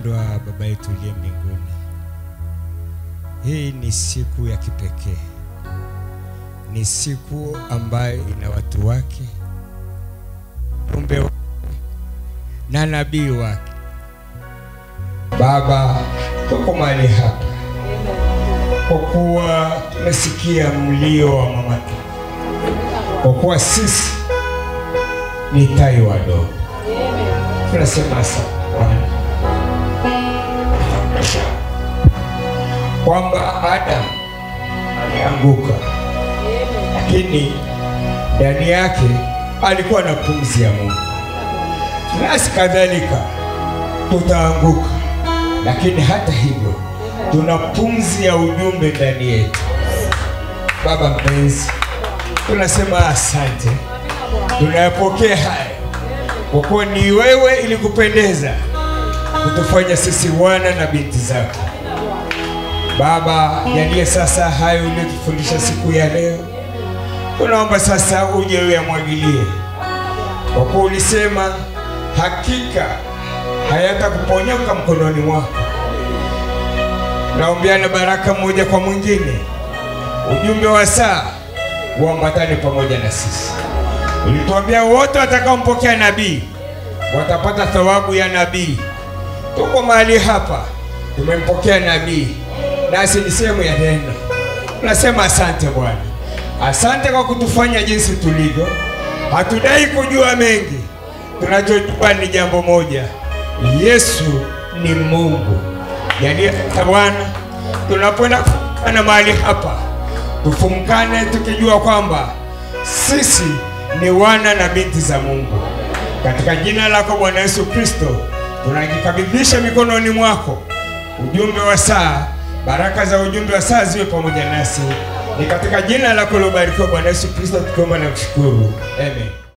Mpendwa Baba yetu uliye mbinguni, hii ni siku ya kipekee, ni siku ambayo ina watu wake, mjumbe wake na nabii wake. Baba, tuko mahali hapa kwa kuwa tumesikia mlio wa mama tu, kwa kuwa sisi ni tai wadogo, tunasema asante Bwana kwamba Adamu alianguka, lakini ndani yake alikuwa na pumzi ya Mungu. Nasi kadhalika tutaanguka, lakini hata hivyo tuna pumzi ya ujumbe ndani yetu. Baba mpenzi, tunasema asante, tunayapokea haya kwa kuwa ni wewe ilikupendeza kutufanya sisi wana na binti zako. Baba, jalie sasa hayo uliyotufundisha siku ya leo, tunaomba sasa uje uyamwagilie, kwa kuwa ulisema hakika hayatakuponyoka mkononi mwako. Naombeana baraka mmoja kwa mwingine, ujumbe wa saa uambatane pamoja na sisi. Ulituambia wote watakaompokea nabii watapata thawabu ya nabii. Tuko mahali hapa, tumempokea nabii, nasi ni sehemu ya neno. Tunasema asante Bwana, asante kwa kutufanya jinsi tulivyo. Hatudai kujua mengi, tunachojua ni jambo moja, Yesu ni Mungu. Jalia Bwana, tunapoenda kufumkana mahali hapa, tufumkane tukijua kwamba sisi ni wana na binti za Mungu. Katika jina lako Bwana Yesu Kristo, tunajikabidhisha mikononi mwako. Ujumbe wa saa, baraka za ujumbe wa saa ziwe pamoja nasi. Ni katika jina lako lobarikiwa Bwana Yesu Kristo tukiomba na kushukuru, amen.